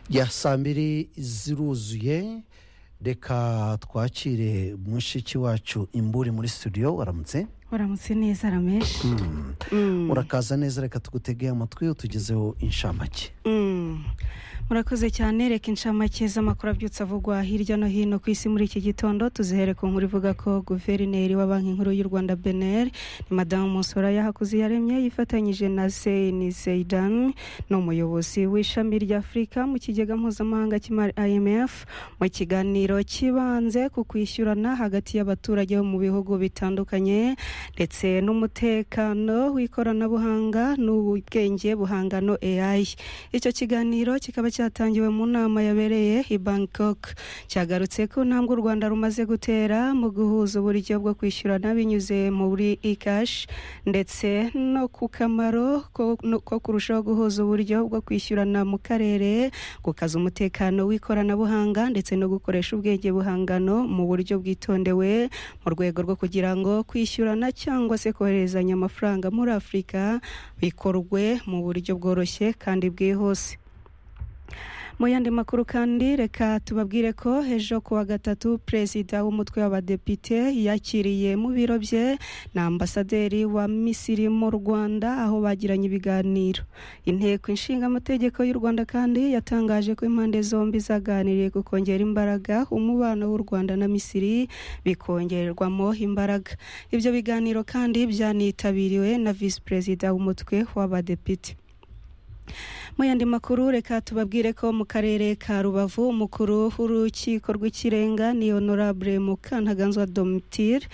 ya saa mbiri ziruzuye reka twakire mushiki wacu imburi muri studio waramutse uramutse neza rameshi urakaza neza reka tugutege amatwi utugezeho inshamake Mm. murakoze cyane reka inshamake z'amakuru abyutse avugwa hirya no hino ku isi muri iki gitondo tuzihere ku nkuru ivuga ko guverineri wa banki nkuru y'u rwanda beneri ni madamu musoraya hakuziyaremye yifatanyije na seyini zeidan ni umuyobozi w'ishami rya afurika mu kigega mpuzamahanga cy'imari imf mu kiganiro kibanze ku kwishyurana hagati y'abaturage bo mu bihugu bitandukanye ndetse n'umutekano w'ikoranabuhanga n'ubwenge buhangano AI icyo kiganiro kikaba cyatangiwe mu nama yabereye i Bangkok cyagarutse ku ntambwe u Rwanda rumaze gutera mu guhuza uburyo bwo kwishyurana binyuze muri e-cash ndetse no ku kamaro ko, no- ko kurushaho guhuza uburyo bwo kwishyurana mu karere gukaza umutekano w'ikoranabuhanga ndetse no gukoresha ubwenge buhangano mu buryo bwitondewe mu rwego rwo kugira ngo kwishyurana cyangwa se kohererezanya amafaranga muri afurika bikorwe mu buryo bworoshye kandi bwihuse mu yandi makuru kandi reka tubabwire ko ejo ku wa gatatu perezida w'umutwe w'abadepite yakiriye mu biro bye na ambasaderi wa misiri mu rwanda aho bagiranye ibiganiro inteko inshingamategeko y'u rwanda kandi yatangaje ko impande zombi zaganiriye ku kongera imbaraga umubano w'u rwanda na misiri bikongerwamo imbaraga ibyo biganiro kandi byanitabiriwe na visi perezida w'umutwe w'abadepite mu yandi makuru reka tubabwire ko mu karere ka rubavu umukuru w'urukiko rw'ikirenga ni honorable mukantaganzwa domitire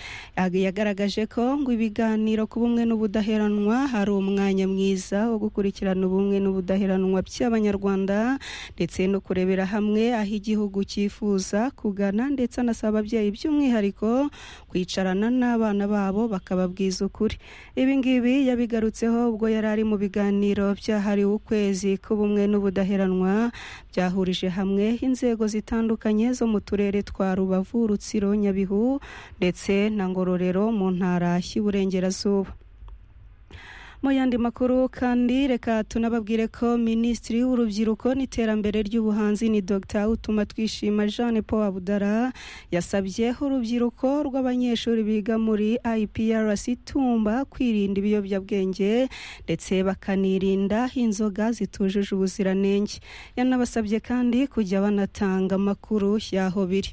yagaragaje ko ngo ibiganiro ku bumwe n'ubudaheranwa hari umwanya mwiza wo gukurikirana ubumwe n'ubudaheranwa by'abanyarwanda ndetse no kurebera hamwe aho igihugu cyifuza kugana ndetse anasaba ababyeyi by'umwihariko kwicarana n'abana babo bakababwiza ukuri ibi ngibi yabigarutseho ubwo yari ari mu biganiro byahariwe ukwezi k'ubumwe n'ubudaheranwa byahurije hamwe inzego zitandukanye zo mu turere twa rubavu rutsiro nyabihu ndetse na ngororero mu ntara y'iburengerazuba mu yandi makuru kandi reka tunababwire ko minisitiri w'urubyiruko n'iterambere ry'ubuhanzi ni dr utuma twishima jeanne paul abudara yasabye urubyiruko rw'abanyeshuri biga muri iprc tumba kwirinda ibiyobyabwenge ndetse bakanirinda inzoga zitujuje ubuziranenge yanabasabye kandi kujya banatanga amakuru y'aho biri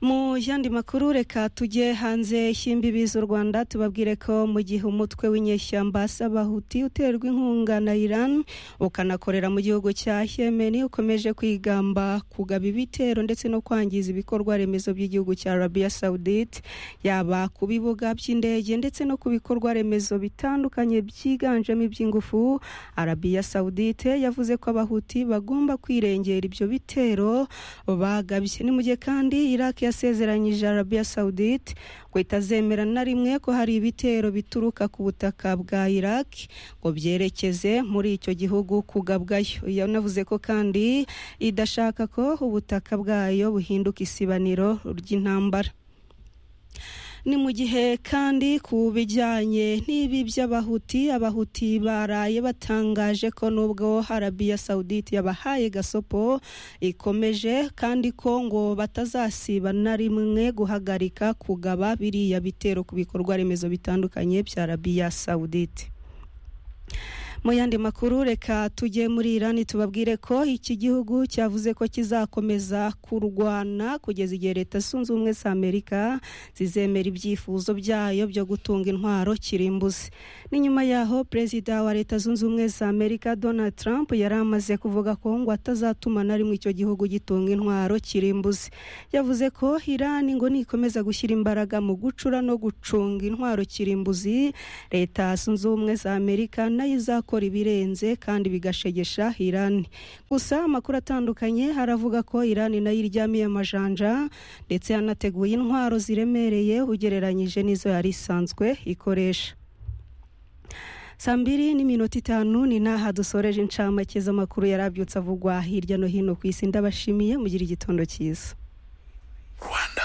mu yandi makuru reka tujye hanze y'imbibi z'u rwanda tubabwire ko mu gihe umutwe w'inyeshyamba sabahuti uterwa inkunga na iran ukanakorera mu gihugu cya yemeni ukomeje kwigamba kugaba ibitero ndetse no kwangiza ibikorwa remezo by'igihugu cya arabiya sawudite yaba ku bibuga by'indege ndetse no ku bikorwa remezo bitandukanye byiganjemo iby'ingufu arabiya sawudite yavuze ko abahuti bagomba kwirengera ibyo bitero bagabye nimujye kandi iraq yasezeranyije arabiya sawudite ngo itazemera na rimwe ko hari ibitero bituruka ku butaka bwa iraq ngo byerekeze muri icyo gihugu kugabwayo yanavuze ko kandi idashaka ko ubutaka bwayo buhinduka isibaniro ry'intambara ni mu gihe kandi ku bijyanye n'ibi by'abahuti abahuti baraye batangaje ko nubwo arabiya sawudite yabahaye gasopo ikomeje kandi ko ngo batazasiba na rimwe guhagarika kugaba biriya bitero ku bikorwa remezo bitandukanye bya arabiya sawudite mu yandi makuru reka tujye muri irani tubabwire ko iki gihugu cyavuze ko kizakomeza kurwana kugeza igihe leta zunze ubumwe za amerika zizemera ibyifuzo byayo byo gutunga intwaro kirimbuzi ni nyuma yaho perezida wa leta zunze ubumwe za amerika donald trump yari amaze kuvuga ko ngo atazatuma na rimwe icyo gihugu gitunga intwaro kirimbuzi yavuze ko irani ngo nikomeza gushyira imbaraga mu gucura no gucunga intwaro kirimbuzi leta zunze ubumwe za amerika nayo izakora ibirenze kandi bigashegesha irani gusa amakuru atandukanye aravuga ko irani nayo iryamiye amajanja ndetse yanateguye intwaro ziremereye ugereranyije n'izo yari isanzwe ikoresha saa mbiri n'iminota itanu ni n'aha dusoreje inshamake z'amakuru yari abyutse avugwa hirya no hino ku isi ndabashimiye mugire igitondo cyiza rwanda